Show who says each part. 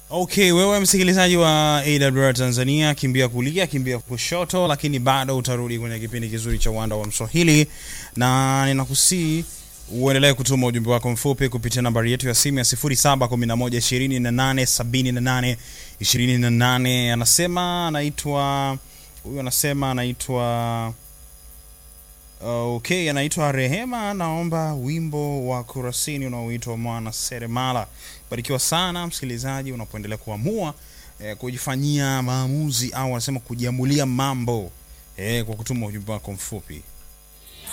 Speaker 1: Okay, wewe msikilizaji wa AWR Tanzania, kimbia kulia, kimbia kushoto, lakini bado utarudi kwenye kipindi kizuri cha uwanda wa Mswahili, na ninakusii uendelee kutuma ujumbe wako mfupi kupitia nambari yetu ya simu ya 0711287828. Anasema anaitwa huyu, anasema anaitwa Okay, anaitwa Rehema, anaomba wimbo wa Kurasini unaoitwa Mwana Seremala. Barikiwa sana msikilizaji, unapoendelea kuamua eh, kujifanyia maamuzi au anasema kujiamulia mambo eh, kwa kutuma ujumbe wako mfupi.